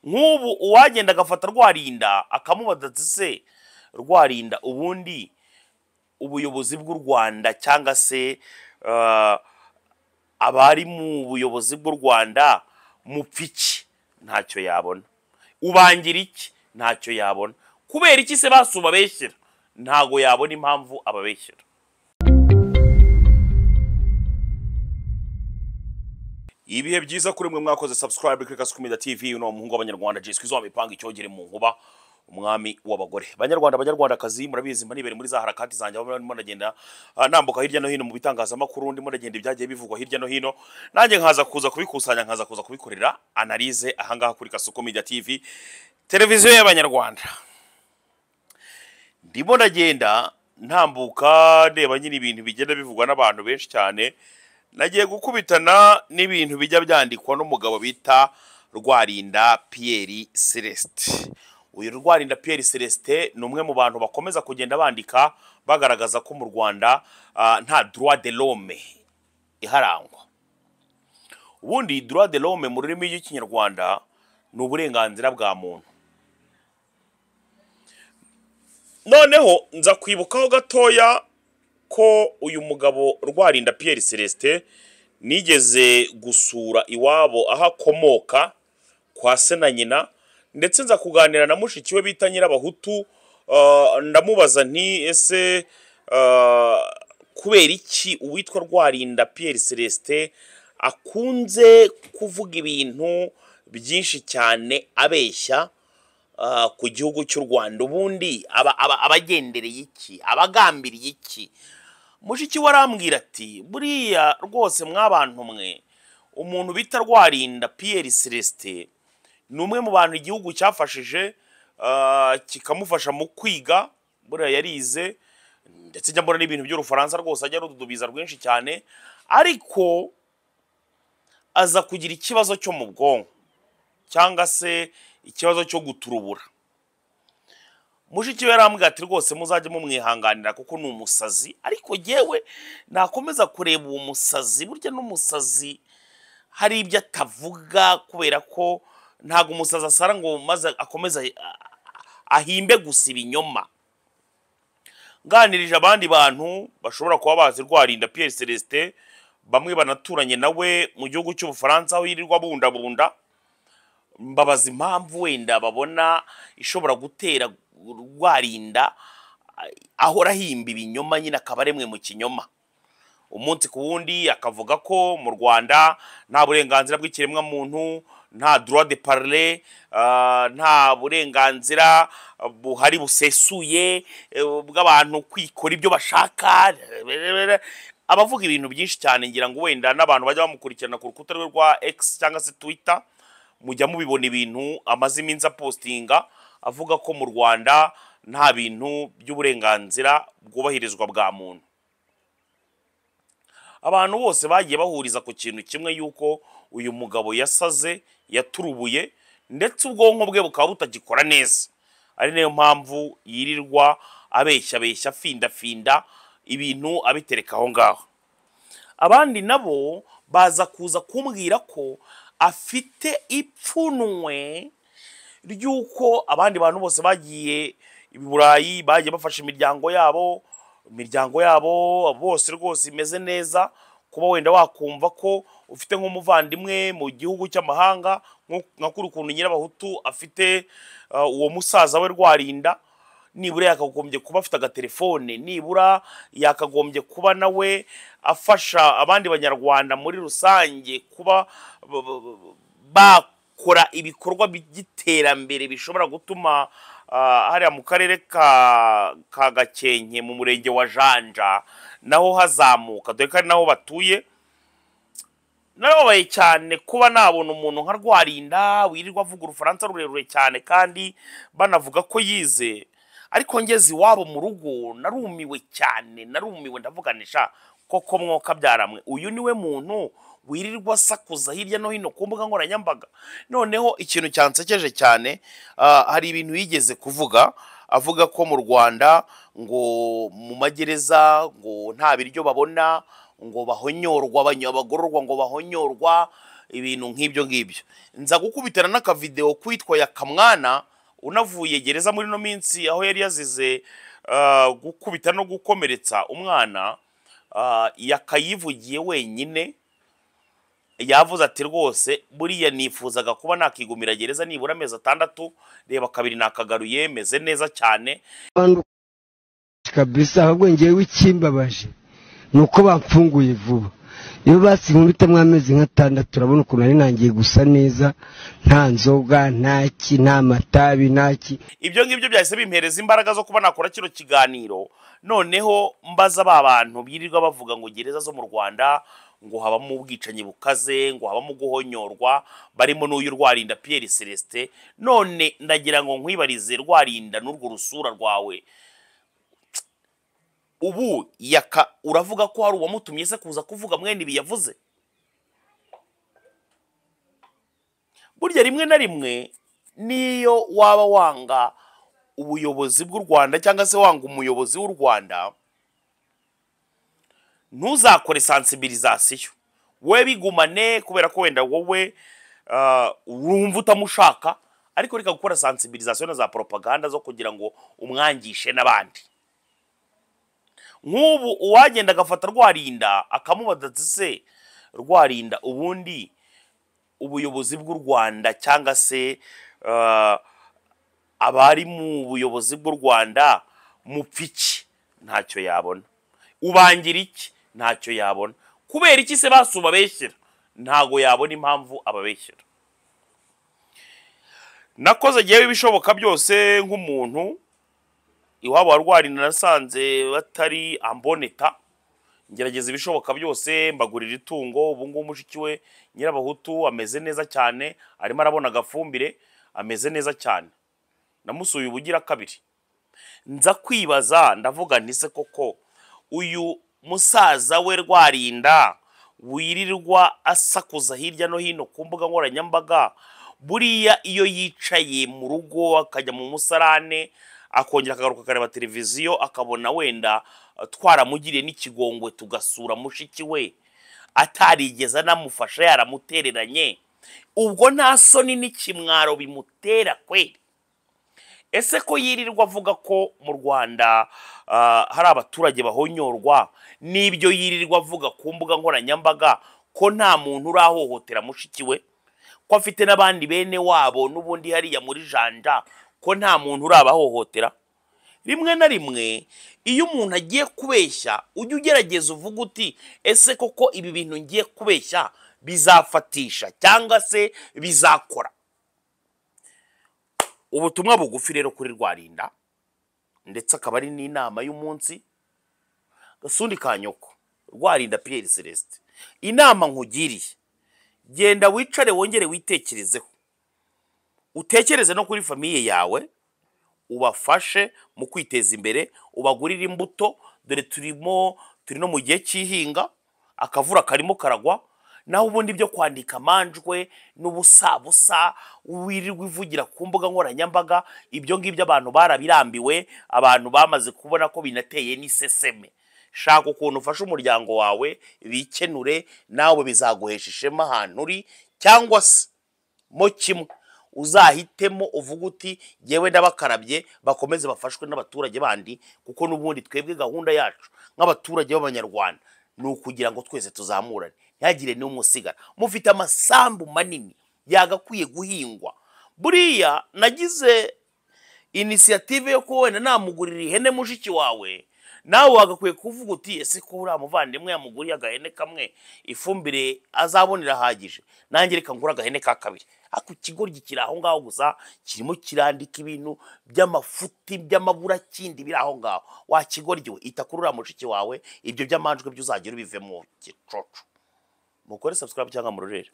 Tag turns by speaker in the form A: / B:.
A: nk'ubu uwagenda agafata rwarinda akamubaza ati se rwarinda ubundi ubuyobozi bw'u rwanda cyangwa se ah, abari mu buyobozi bw'u rwanda mupfa iki ntacyo yabona ubangira iki ntacyo yabona kubera iki se basu babeshyira ntago yabona impamvu ababeshyira ibihe byiza kuri mwe mwakoze subscribe kuri kasukumida tv uno muhungu w'abanyarwanda jiswe izo mipanga icyogere mu nkuba umwami w'abagore banyarwanda banyarwandakazi murabizi mba nibere muri za harakati zanjye aho ndimo ndagenda ah, nambuka hirya no hino mu bitangazamakuru ndimo ndagenda ibyagiye bivugwa hirya no hino nanjye nkaza kuza kubikusanya nkaza kuza kubikorera analize ahangaha kuri kasukumida tv televiziyo y'abanyarwanda ndimo ndagenda ntambuka ndeba nyine ibintu bigenda bivugwa n'abantu benshi cyane nagiye gukubitana n'ibintu bijya byandikwa n'umugabo bita rwarinda piyeri celestin uyu rwarinda piyeri celestin ni umwe mu bantu bakomeza kugenda bandika bagaragaza ko mu rwanda ah, nta droit de l'homme iharangwa ubundi droit de l'homme mu rurimi rw'ikinyarwanda ni uburenganzira bwa muntu noneho nza kwibukaho gatoya ko uyu mugabo rwarinda Pierre Celestin nigeze gusura iwabo aho akomoka kwa se na nyina ndetse nza kuganira na mushiki we bita Nyirabahutu ah, ndamubaza nti ese ah, kubera iki uwitwa rwarinda Pierre Celestin akunze kuvuga ibintu byinshi cyane abeshya ah, ku gihugu cy'u Rwanda ubundi aba- aba- abagendereye iki abagambiriye iki mushiki we arambwira ati buriya rwose mwabantu mwe umuntu bita rwarinda Pierre Celestin ni umwe mu bantu igihugu cyafashije ah, kikamufasha mu kwiga buriya yarize ndetse njya mbona n'ibintu by'urufaransa rwose ajya arududubiza rwinshi cyane ariko aza kugira ikibazo cyo mu bwonko cyangwa se ikibazo cyo guturubura mushiki we yarambwira ati rwose muzajye mumwihanganira kuko ni umusazi ariko yewe nakomeza kureba uwo musazi burya n'umusazi hari ibyo atavuga kubera ko ntabwo umusazi asara ngo maze akomeze ah, ahimbe gusa ibinyoma nganirije abandi bantu bashobora kuba bazi rwarinda Pierre Celestin bamwe banaturanye nawe mu gihugu cy'ubufaransa aho yirirwa bundabunda mbabaza impamvu wenda babona ishobora gutera rwarinda ahora ahimba ibinyoma nyine akaba aremwe mu kinyoma umunsi ku wundi akavuga ko mu rwanda nta burenganzira bw'ikiremwamuntu nta droit de parler ah, nta burenganzira buhari busesuye eh, bw'abantu kwikora ibyo bashaka rererere. abavuga ibintu byinshi cyane ngira ngo wenda n'abantu bajya bamukurikirana ku rukuta rwe rwa x cyangwa se twitter mujya mubibona ibintu amaze iminsi apostinga avuga ko mu rwanda nta bintu by'uburenganzira bwubahirizwa bwa muntu abantu bose bagiye bahuriza ku kintu kimwe yuko uyu mugabo yasaze yaturubuye ndetse ubwonko bwe bukaba butagikora neza ari nayo mpamvu yirirwa abeshya abeshya afindafinda ibintu abitereka aho ngaho abandi nabo baza kuza kumbwira ko afite ipfunwe ry'uko abandi bantu bose bagiye i burayi bagiye bafashe imiryango yabo imiryango yabo bose rwose imeze neza kuba wenda wakumva ko ufite nk'umuvandimwe mu gihugu cy'amahanga nko- nka kuri ukuntu nyirabahutu afite ah, uwo musaza we rwarinda nibura yakagombye kuba afite agatelefone nibura yakagombye kuba nawe afasha abandi banyarwanda muri rusange kuba b- b- b- bakora ibikorwa by'iterambere bishobora gutuma ah, hariya mu karere ka ka gakenke mu murenge wa janja naho hazamuka dore ko ari naho batuye narababaye cyane kuba nabona umuntu nka rwarinda wirirwa avuga urufaransa rurerure cyane kandi banavuga ko yize ariko ngeze iwabo mu rugo narumiwe cyane narumiwe ndavuganisha koko mwuka byaramwe uyu niwe muntu wirirwa asakuza hirya no hino ku mbuga nkoranyambaga noneho ikintu cyansekeje cyane ah, hari ibintu yigeze kuvuga avuga ko mu rwanda ngo mu magereza ngo nta biryo babona ngo bahonyorwa abanya- abagororwa ngo bahonyorwa ibintu nk'ibyo ngibyo nza gukubitana n'akavidewo kwitwa ya kamwana unavuye gereza muri ino minsi aho yari yazize ah, gukubita no gukomeretsa umwana ah, yakayivugiye wenyine yavuze ati rwose buriya nifuzaga kuba nakigumira gereza nibura amezi atandatu reba kabiri nakagaruye meze neza cyane
B: abantu kabisa ahubwo ngewe ikimbabaje ni uko bamfunguye vuba iyo basinkubitamo amezi nk'atandatu urabona ukuntu nari nangiye gusa neza nta nzoga nta ki nta matabi nta ki
A: ibyo ngibyo byahise bimpereza imbaraga zo kuba nakora kino kiganiro noneho mbaza ba bantu birirwa bavuga ngo gereza zo mu rwanda ngo habamo ubwicanyi bukaze ngo habamo guhonyorwa barimo n'uyu rwarinda pierre celestin none ndagira ngo nkwibarize rwarinda n'urwo rusura rwawe ubu yaka uravuga ko hari uwamutumye se kuza kuvuga mwene ibi yavuze burya rimwe na rimwe niyo waba wanga ubuyobozi bw'u rwanda cyangwa se wanga umuyobozi w'u rwanda ntuzakore sansibirizasiyo we bigumane kubera ko wenda wowe ah, wumva utamushaka ariko reka gukora sansibirizasiyo na za poropaganda zo kugira ngo umwangishe n'abandi nk'ubu uwagenda agafata rwarinda akamubaza ati se rwarinda ubundi ubuyobozi bw'u rwanda cyangwa se ah, abari mu buyobozi bw'u rwanda mupfa iki ntacyo yabona ubangira iki ntacyo yabona kubera iki se basu babeshyira ntago yabona impamvu ababeshyira nakoze jyewe ibishoboka byose nk'umuntu iwabo wa rwarinda nasanze batari amboneta ngerageza ibishoboka byose mbagurira itungo ubu ngubu mushiki we nyirabahutu ameze neza cyane arimo arabona agafumbire ameze neza cyane namusuye ubugira kabiri nza kwibaza ndavuga nti se koko uyu musaza we rwarinda wirirwa asakuza hirya no hino ku mbuga nkoranyambaga buriya iyo yicaye mu rugo akajya mu musarane akongera akagaruka akareba televiziyo akabona wenda eh, twaramugiriye n'ikigongwe tugasura mushiki we atarigeze anamufasha yaramutereranye ubwo nta soni n'ikimwaro bimutera kweri ese ko yirirwa avuga ko mu rwanda ah, hari abaturage bahonyorwa n'ibyo yirirwa avuga ku mbuga nkoranyambaga ko nta muntu urahohotera mushiki we ko afite n'abandi bene wabo n'ubundi hariya muri janja ko nta muntu urabahohotera rimwe na rimwe iyo umuntu agiye kubeshya ujya ugerageza uvuga uti ese koko ibi bintu ngiye kubeshya bizafatisha cyangwa se bizakora ubutumwa bugufi rero kuri rwarinda ndetse akaba ari n'inama y'umunsi gasundi ka nyoko rwarinda pierre celestin inama nkugiriye genda wicare wongere witekerezeho utekereze no kuri famiye yawe ubafashe mu kwiteza imbere ubagurire imbuto dore turimo turi no mu gihe cy'ihinga akavura karimo karagwa naho ubundi byo kwandika amanjwe n'ubusabusa wirirwa ivugira ku mbuga nkoranyambaga ibyo ngibyo abantu barabirambiwe abantu bamaze kubona ko binateye n'iseseme shaka ukuntu ufashe umuryango wawe bikenure nawe bizaguhesha ishema ahantu uri cyangwa se mo kimwe uzahitemo uvuga uti yewe n'abakarabye bakomeze bafashwe n'abaturage bandi kuko n'ubundi twebwe gahunda yacu nk'abaturage b'abanyarwanda ni ukugira ngo twese tuzamurane ntihagire n'umwe usigara mufite amasambu manini yagakwiye guhingwa buriya nagize inisiyative yo kuba wenda namugurira ihene mushiki wawe nawe wagakwiye kuvuga uti ese ko uriya muvandimwe yamuguriye agahene kamwe ifumbire azabona irahagije nanjye reka ngura agahene ka kabiri ariko ikigoryi kiri aho ngaho gusa kirimo kirandika ibintu by'amafuti by'amaburakindi biri aho ngaho wakigoryi we ita kuri uriya mushiki wawe ibyo by'amanjwe byo uzagira ubivemo gicoco mukore subscribe cyangwa murorere